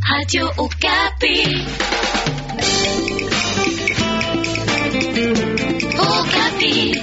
Radio Okapi. Okapi.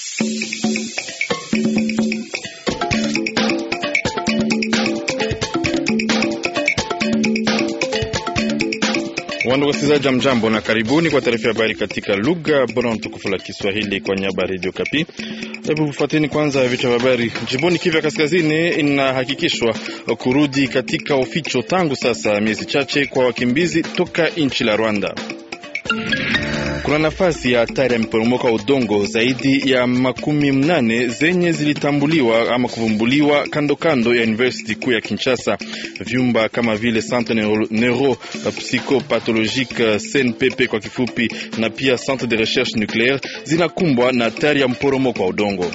Wandugu wasikilizaji, mjambo na karibuni kwa taarifa ya habari katika lugha bora na tukufu la Kiswahili kwa niaba ya Radio Kapi. Hebu fuateni kwanza vichwa vya habari. Jimboni Kivu ya Kaskazini inahakikishwa kurudi katika uficho tangu sasa miezi chache kwa wakimbizi toka nchi la Rwanda. Kuna nafasi ya hatari ya miporomoko wa udongo zaidi ya makumi mnane zenye zilitambuliwa ama kuvumbuliwa kando kando ya university kuu ya Kinshasa. Vyumba kama vile Centre Neuro, Neuro Psychopathologique CNPP kwa kifupi, na pia Centre de Recherche Nucleaire zinakumbwa na hatari ya mporomoko wa udongo.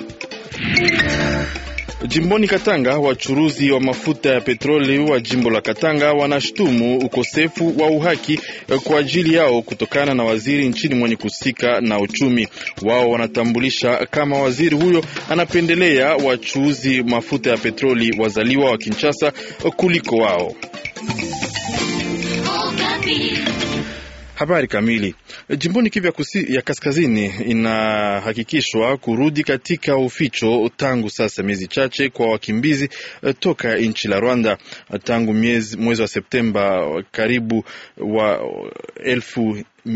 Jimboni Katanga, wachuruzi wa mafuta ya petroli wa jimbo la Katanga wanashtumu ukosefu wa uhaki kwa ajili yao kutokana na waziri nchini mwenye kuhusika na uchumi. Wao wanatambulisha kama waziri huyo anapendelea wachuuzi mafuta ya petroli wazaliwa wa Kinshasa kuliko wao. Okapi. Habari kamili. Jimboni Kivu ya Kaskazini inahakikishwa kurudi katika uficho tangu sasa miezi chache kwa wakimbizi toka nchi la Rwanda. Tangu mwezi wa Septemba karibu wa elfu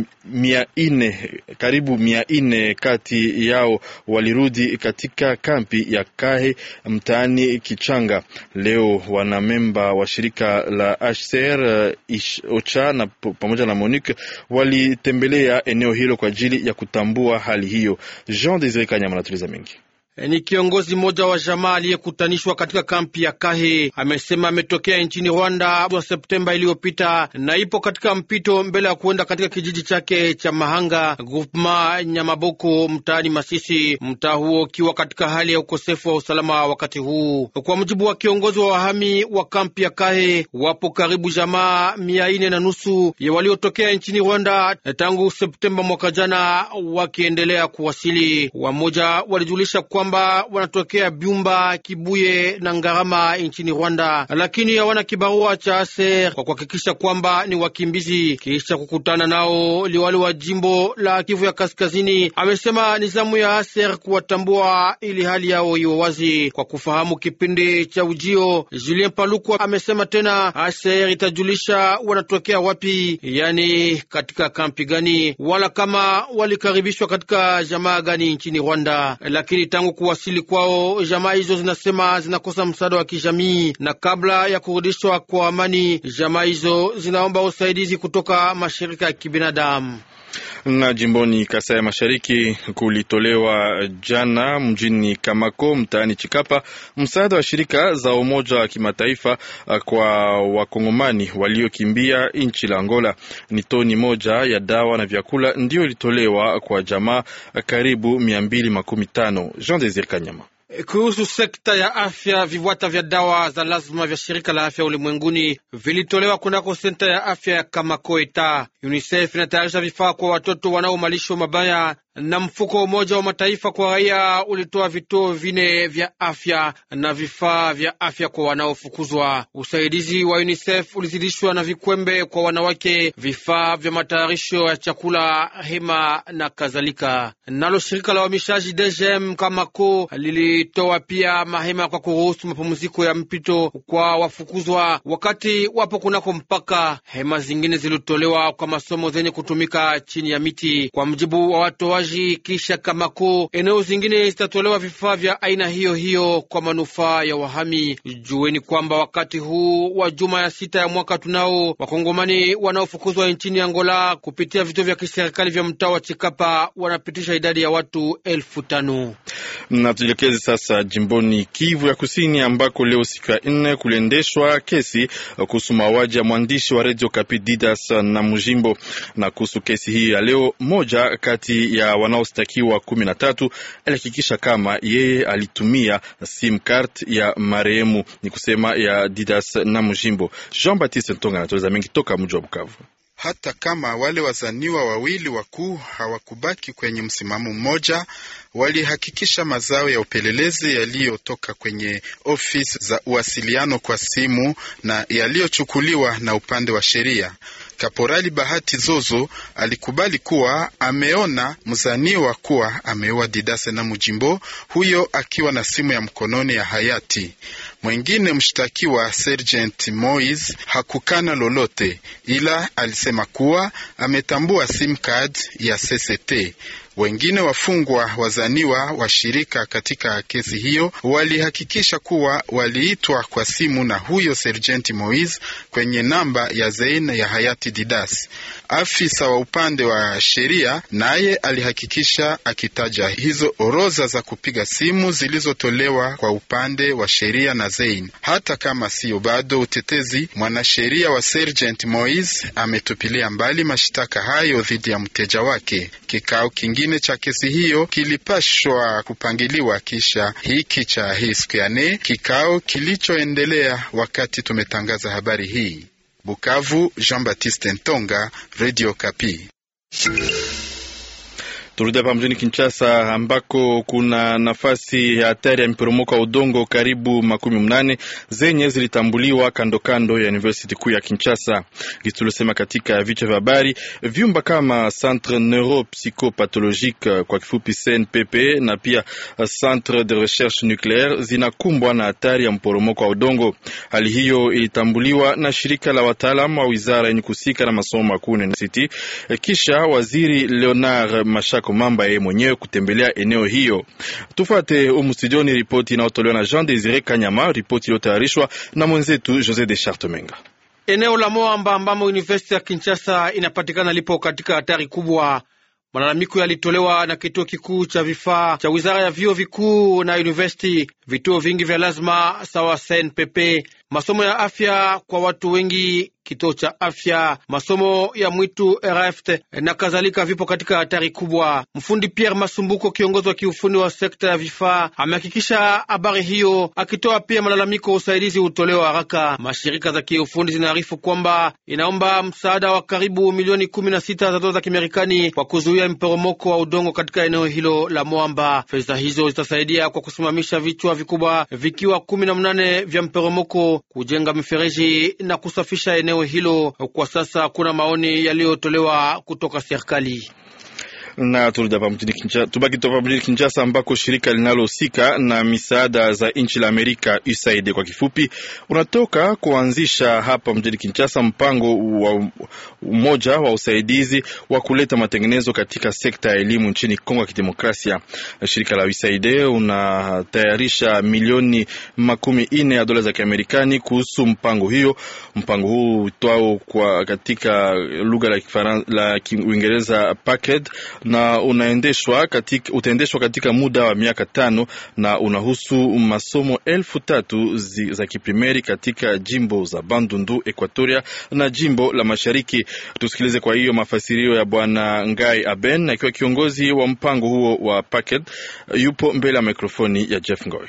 mia ine karibu mia ine kati yao walirudi katika kampi ya Kahe mtaani Kichanga. Leo wanamemba wa shirika la HCR OCHA na pamoja na MONUC walitembelea eneo hilo kwa ajili ya kutambua hali hiyo. Jean Desire Kanyama anatuliza mengi ni kiongozi mmoja wa jamaa aliyekutanishwa katika kampi ya Kahe amesema ametokea nchini Rwanda wa Septemba iliyopita na ipo katika mpito mbele ya kuenda katika kijiji chake cha Mahanga groupema Nyamaboko mtaani Masisi, mtaa huo ukiwa katika hali ya ukosefu wa usalama wakati huu. Kwa mujibu wa kiongozi wa wahami wa kampi ya Kahe, wapo karibu jamaa mia ine na nusu ya waliotokea nchini Rwanda tangu Septemba mwaka jana, wakiendelea kuwasili. Wamoja walijulisha kwa kwamba wanatokea Byumba, Kibuye na Ngarama nchini Rwanda, lakini hawana kibarua cha aser kwa kuhakikisha kwamba ni wakimbizi. Kisha kukutana nao, liwali wa jimbo la Kivu ya Kaskazini amesema ni zamu ya aser kuwatambua ili hali yao iwe wazi kwa kufahamu kipindi cha ujio. Julien Paluku amesema tena aser itajulisha wanatokea wapi, yani katika kampi gani, wala kama walikaribishwa katika jamaa gani nchini Rwanda, lakini tangu kuwasili kwao jamaa hizo zinasema zinakosa msaada wa kijamii, na kabla ya kurudishwa kwa amani, jamaa hizo zinaomba usaidizi kutoka mashirika ya kibinadamu na jimboni Kasai ya Mashariki kulitolewa jana mjini Kamako mtaani Chikapa msaada wa shirika za Umoja wa Kimataifa kwa wakongomani waliokimbia nchi la Angola. Ni toni moja ya dawa na vyakula ndiyo ilitolewa kwa jamaa karibu mia mbili makumi tano. Jean Desir Kanyama kuhusu sekta ya afya, vibwata vya dawa za lazima vya shirika la afya ulimwenguni vilitolewa kunako senta ya afya ya Kamakoeta. UNICEF inatayarisha vifaa kwa watoto wanaomalishwa mabaya na mfuko wa Umoja wa Mataifa kwa raia ulitoa vituo vine vya afya na vifaa vya afya kwa wanaofukuzwa. Usaidizi wa UNICEF ulizidishwa na vikwembe kwa wanawake, vifaa vya matayarisho ya chakula, hema na kadhalika. Nalo shirika la uhamishaji DGM Kamako lilitoa pia mahema kwa kuruhusu mapumziko ya mpito kwa wafukuzwa wakati wapo kunako mpaka. Hema zingine zilitolewa kwa masomo zenye kutumika chini ya miti, kwa mjibu wa watoaji kisha Kamako, eneo zingine zitatolewa vifaa vya aina hiyo hiyo kwa manufaa ya wahami. Jueni kwamba wakati huu wa juma ya sita ya mwaka tunao wakongomani wanaofukuzwa nchini Angola kupitia vituo vya kiserikali vya mtaa wa Chikapa wanapitisha idadi ya watu elfu tano. Na tujielekeze sasa jimboni Kivu ya Kusini, ambako leo siku ya nne kuliendeshwa kesi kuhusu mauaji ya mwandishi wa redio Kapi Didas na Mujimbo. Na kuhusu kesi hii ya leo, moja kati ya wanaostakiwa kumi na tatu alihakikisha kama yeye alitumia sim card ya marehemu, ni kusema ya Didas na Mujimbo. Jean Baptiste Ntonga anatueleza mengi toka mji wa Bukavu. hata kama wale wazaniwa wawili wakuu hawakubaki kwenye msimamo mmoja, walihakikisha mazao ya upelelezi yaliyotoka kwenye ofisi za uwasiliano kwa simu na yaliyochukuliwa na upande wa sheria. Kaporali Bahati Zozo alikubali kuwa ameona mzaniwa kuwa ameua Didase na Mujimbo, huyo akiwa na simu ya mkononi ya hayati. Mwengine mshtakiwa Sergeant Moise hakukana lolote, ila alisema kuwa ametambua sim card ya CCT. Wengine wafungwa wazaniwa washirika katika kesi hiyo walihakikisha kuwa waliitwa kwa simu na huyo Sergeant Moise kwenye namba ya Zein ya hayati Didas. Afisa wa upande wa sheria naye alihakikisha akitaja hizo orodha za kupiga simu zilizotolewa kwa upande wa sheria na Zein. Hata kama siyo bado utetezi, mwanasheria wa Sergeant Moise ametupilia mbali mashtaka hayo dhidi ya mteja wake. Kikao kingine cha kesi hiyo kilipashwa kupangiliwa kisha hiki cha hii siku ya nne, kikao kilichoendelea wakati tumetangaza habari hii. Bukavu, Jean Baptiste Ntonga, Radio Kapi. Turudi hapa mjini Kinshasa ambako kuna nafasi ya hatari ya mporomoko wa udongo karibu makumi mnane zenye zilitambuliwa kando kando ya university kuu ya Kinshasa. Gisi tuliosema katika vichwa vya habari, vyumba kama Centre Neuropsychopathologique kwa kifupi CNPP na pia Centre de Recherche Nucleaire zinakumbwa na hatari ya mporomoko wa udongo. Hali hiyo ilitambuliwa na shirika la wataalamu wa wizara yenye kusika na masomo makuu university, kisha waziri Leonard Mashaka Mamba yeye mwenyewe kutembelea eneo hiyo. Tufate umu studioni ripoti inayotolewa na Jean Desire Kanyama, ripoti iliyotayarishwa na mwenzetu Jose de Chartemenga. Eneo la Moamba ambamo university ya Kinshasa inapatikana lipo katika hatari kubwa. Malalamiko yalitolewa na kituo kikuu cha vifaa cha wizara ya vyuo vikuu na university, vituo vingi vya lazima sawa CNPP, masomo ya afya kwa watu wengi, kituo cha afya, masomo ya mwitu RFT na kadhalika, vipo katika hatari kubwa. Mfundi Pierre Masumbuko, kiongozi wa kiufundi wa sekta ya vifaa, amehakikisha habari hiyo, akitoa pia malalamiko usaidizi utolewa haraka. Mashirika za kiufundi zinaarifu kwamba inaomba msaada wa karibu milioni kumi na sita za dola za Kimarekani kwa kuzuia mporomoko wa udongo katika eneo hilo la Mwamba. Fedha hizo zitasaidia kwa kusimamisha vichwa vikubwa vikiwa kumi na mnane vya mporomoko, kujenga mifereji na kusafisha eneo hilo. Kwa sasa hakuna maoni yaliyotolewa kutoka serikali na turudi hapa mjini Kinshasa, tubaki topa mjini Kinshasa ambako shirika linalohusika na misaada za nchi la Amerika USAID kwa kifupi, unatoka kuanzisha hapa mjini Kinshasa mpango wa umoja wa usaidizi wa kuleta matengenezo katika sekta ya elimu nchini Kongo ya Kidemokrasia. Shirika la USAID unatayarisha milioni makumi ine ya dola za Kiamerikani kuhusu mpango hiyo. Mpango huu uitwao kwa katika lugha la Kifaransa la Kiingereza package na unaendeshwa katika, utaendeshwa katika muda wa miaka tano na unahusu masomo elfu tatu zi, za kiprimeri katika jimbo za Bandundu, Equatoria na jimbo la Mashariki. Tusikilize kwa hiyo mafasirio ya Bwana Ngai Aben akiwa kiongozi wa mpango huo wa packet, yupo mbele ya mikrofoni ya Jeff Ngoy.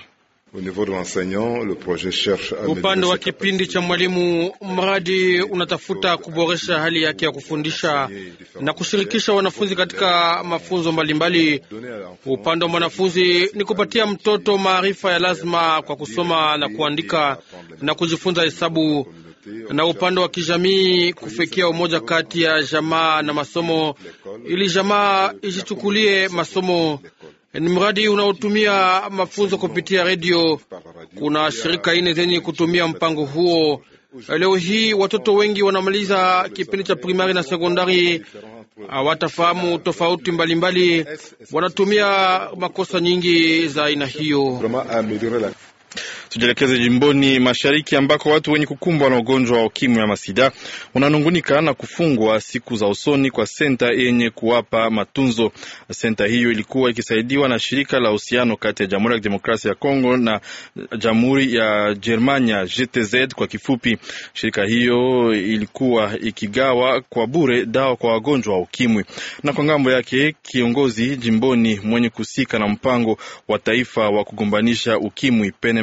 Upande wa kipindi cha mwalimu, mradi unatafuta kuboresha hali yake ya kufundisha na kushirikisha wanafunzi katika mafunzo mbalimbali. Upande wa mwanafunzi ni kupatia mtoto maarifa ya lazima kwa kusoma na kuandika na kujifunza hesabu, na upande wa kijamii kufikia umoja kati ya jamaa na masomo, ili jamaa ijichukulie masomo ni mradi unaotumia mafunzo kupitia redio. Kuna shirika ine zenye kutumia mpango huo. Leo hii watoto wengi wanamaliza kipindi cha primari na sekondari, hawatafahamu tofauti mbalimbali, wanatumia makosa nyingi za aina hiyo. Tujielekeze jimboni mashariki ambako watu wenye kukumbwa na ugonjwa wa ukimwi ama sida wananungunika na kufungwa siku za usoni kwa senta yenye kuwapa matunzo. Senta hiyo ilikuwa ikisaidiwa na shirika la uhusiano kati ya Jamhuri ya Kidemokrasia ya Kongo na Jamhuri ya Germania, GTZ kwa kifupi. Shirika hiyo ilikuwa ikigawa kwa bure dawa kwa wagonjwa wa ukimwi. Na kwa ngambo yake, kiongozi jimboni mwenye kusika na mpango wa taifa wa kugombanisha ukimwi PNMLS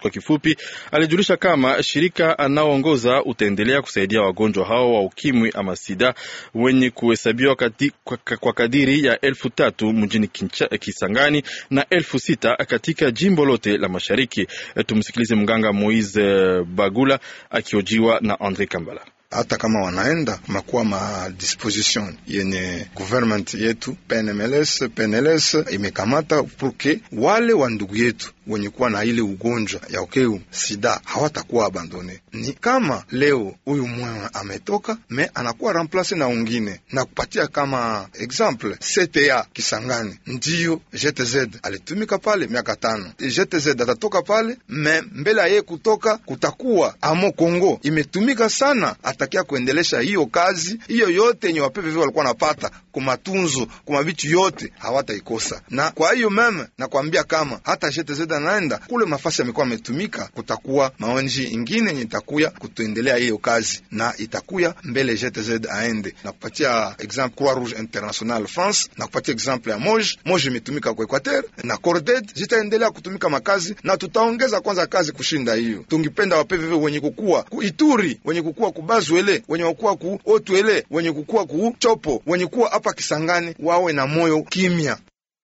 kwa kifupi, alijulisha kama shirika anaoongoza utaendelea kusaidia wagonjwa hao wa ukimwi ama sida wenye kuhesabiwa kwa, kwa kadiri ya elfu tatu mjini Kisangani na elfu sita katika jimbo lote la mashariki. Tumsikilize mganga Moise Bagula akiojiwa na Andre Kambala. Hata kama wanaenda makuwa ma disposition yenye government yetu PNMLS PNLS imekamata purke wale wa ndugu yetu wenye kuwa na ile ugonjwa ya ukeu sida hawatakuwa abandone. Ni kama leo huyu mwana ametoka me anakuwa remplace na ungine, na kupatia kama example CTA Kisangani, ndiyo GTZ alitumika pale miaka tano. GTZ atatoka pale me mbele ya yeye kutoka kutakuwa amo Kongo imetumika sana, atakia kuendelesha hiyo kazi hiyo yote yenye wapepe walikuwa napata kumatunzo kuma vitu yote hawataikosa. Na kwa hiyo meme nakwambia kama hata GTZ anaenda kule mafasi amekuwa ametumika, kutakuwa maonji ingine yenye itakuya kutuendelea hiyo kazi na itakuya mbele GTZ aende na kupatia example Croix Rouge International France na kupatia example ya Moj Moj imetumika kwa Equateur na Corded zitaendelea kutumika makazi na tutaongeza kwanza kazi kushinda hiyo. Tungipenda wapeveve wenye kukua ku Ituri wenye kukua ku Bazwele wenye kukua ku Otwele wenye kukua ku Chopo wenye kuwa hapa Kisangani wawe na moyo kimya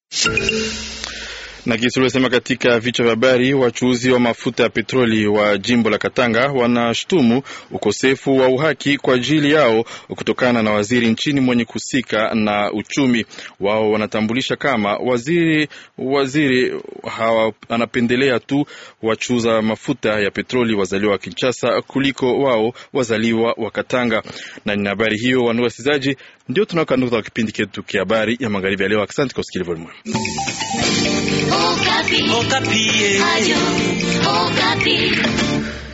na kisi uliosema katika vichwa vya habari, wachuuzi wa mafuta ya petroli wa jimbo la Katanga wanashtumu ukosefu wa uhaki kwa ajili yao kutokana na waziri nchini mwenye kusika na uchumi. Wao wanatambulisha kama waziri waziri hawa, anapendelea tu wachuuza mafuta ya petroli wazaliwa wa Kinshasa kuliko wao wazaliwa wa Katanga. Na ni habari hiyo, wandugu wasikilizaji, ndio tunaokanduka kipindi chetu kia habari ya magharibi ya leo. Asante kwa usikilivu mwema. Okapi. Okapi. Ayo, Okapi.